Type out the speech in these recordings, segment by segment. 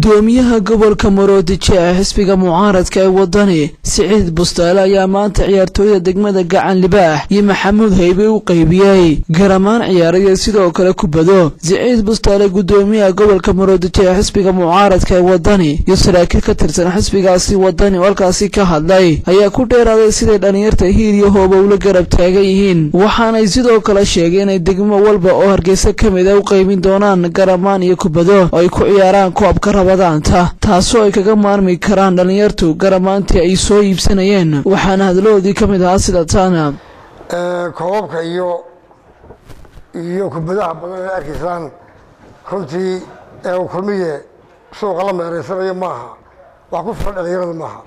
gudoomiyaha gobolka maroodijo ee xisbiga mucaaradka ee wadani siciid bustaale ayaa maanta ciyaartooyda degmada gacan libaax iyo maxamuud haybe u qaybiyey garamaan ciyaaraya sidoo kale kubado siciid bustaale gudoomiyaha gobolka maroodijo ee xisbiga mucaaradka ee wadani iyo saraakiil ka tirsan xisbigaasi wadani oo halkaasi ka hadlay ayaa ku dheeraaday siday dhallinyarta hiil iyo hooba ula garab taagan yihiin waxaanay sidoo kale sheegeen inay degmo walba oo hargeysa ka mid a u qaybin doonaan garamaan iyo kubado oo ay ku ciyaaraan koobka rabadaanta taasoo ay kaga maarmi karaan dhallinyartu garamaantii ay soo iibsanayeen waxaana hadlahoodii ka mid ahaa sida taana koobabka iyo iyo kubadaha badan ee arkaysaan runtii ee uu kulmiye suuqa la meereysanayo maaha wax ku filan dhalinyarada maaha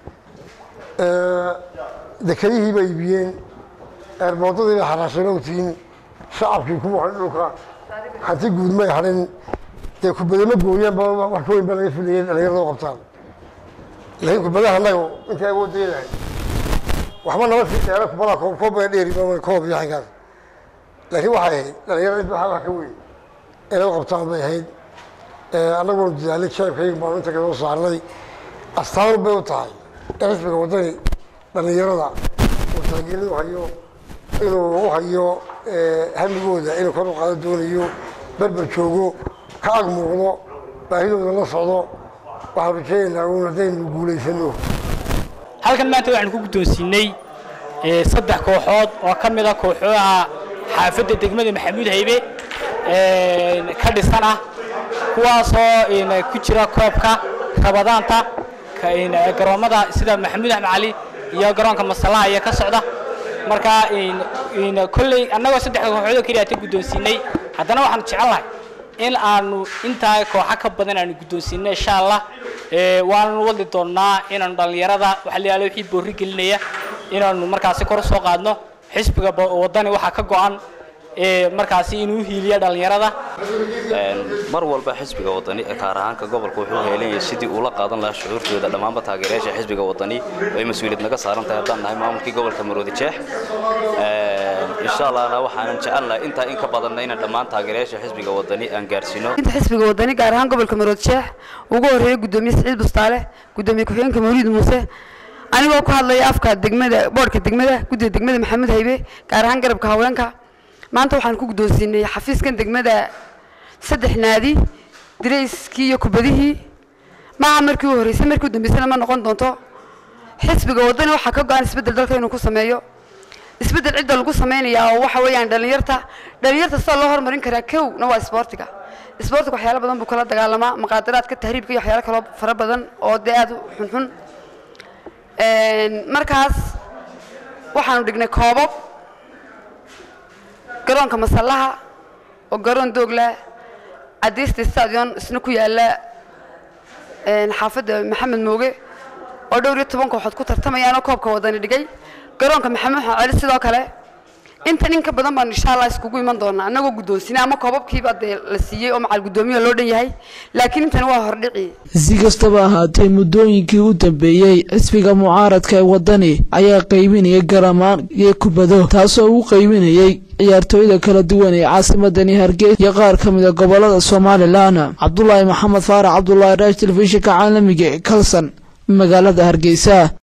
dekedihii bay iibiyeen eerboodadii bay xaraasheen ogtiin shacabkii ku waxay dhulka hanti guud may hadhin dee kubadama gooyaanba wax ka weyn baa laga filayay dhalinyarada u qabtaan laakiin kubadaha annaga intay awoodda leedahay waxba nama sii dheera kubada koob koob baa dheeri koob iyo xaggaas laakiin waxay ahayd dhalinyarada inta wax ka weyn inay u qabtaan bay ahayd annaguna dadaalay jeebkayga baanu inta kasoo saarnay astaan bay u tahay in xisbiga waddani dhalinyarada uu taageerada u hayo inuu u hayo hamigooda inuu kor u qaado doonayo berber joogo ka ag muuqdo baahidooda la socdo waxaan rajeynaynaa uun haddaynu guulaysano halkan maanta waxaanu ku guddoonsiinay saddex kooxood oo ka mid a kooxooha xaafadda degmada maxamuud haybe ka dhisan ah kuwaasoo ku jira koobka rabadaanta garoomada sida maxamuud axmed cali iyo garoonka masalaha iyo ka socda marka kolley annagoo saddexda kooxoodoo keliya ta guddoonsiinay haddana waxaanu jecelnahay in aanu intaa kooxa ka badan aanu guddoonsiino insha allah waananu wadi doonnaa inaanu dhallinyarada waxa la yihahdo wixii boorri gelinaya inaanu markaasi kor u soo qaadno xisbiga waddani waxaa ka go-an markaasi inuu hiiliya dhallinyarada mar walba xisbiga wadani kaar ahaanka gobolka wuxuu heelanyahay sidii uula qaadan lahaa shucuurtooda dhammaanba taageerayaasha xisbiga wadani oo ay mas-uuliyad naga saaran tahay haddaan nahay maamulkii gobolka maroodi jeex insha allahna waxaanan jecelnahay intaa in ka badanna inaan dhammaan taageerayaasha xisbiga wadani aan gaarsiino inta xisbiga wadani gaar ahaan gobolka maroodi jeex ugu horreeyay gudoomiye siciid bustaale gudoomiye ku-xigeenka mawliid muuse anigoo ku hadlaya afka degmada boodhka degmada guddiga degmada maxamuud haybe gaar ahaan garabka haweenka maanta waxaan ku guddoonsiinay xafiiskan degmada saddex naadi dirayskii iyo kubadihii maaha markii u horreysay markii u dambeysana ma noqon doonto xisbiga waddani waxaa ka go-an isbeddel dalka inuu ku sameeyo isbeddel cidda lagu samaynayaa oo waxa weeyaan dhallinyarta dhallinyarta sida loo horumarin karaa kowna waa isboortiga isboortiga waxyaalo badan buu kala dagaalamaa muqaadaraadka tahriibka iyo waxyaalo kaloo fara badan oo dee aada u xunxun markaas waxaanu dhignay koobab garoonka masallaha oo garoon doogla cadiista stadion isna ku yaala xaafadda maxamed mooge oo dhowr iyo toban kooxood ku tartamayaanoo koobka wadani dhigay garoonka maxamed xaceli sidoo kale intan in ka badan baanu insha allah iskugu iman doonaa annagoo guddoonsinay ama koobabkiiba dee la siiyey oo macal guddoomiya loo dhan yahay laakiin intani waa hordhici si kastaba ahaatee muddooyinkii u dambeeyey xisbiga mucaaradka ee waddani ayaa qaybinayay garamaan iyo kubado taasoo uu qaybinayay ciyaartooyda kala duwan ee caasimadani hargeysa iyo qaar ka mid a gobolada somalilan cabdulaahi maxamed faarax cabdulaahi raash telefishinka caalamiga ee kalson magaalada hargeysa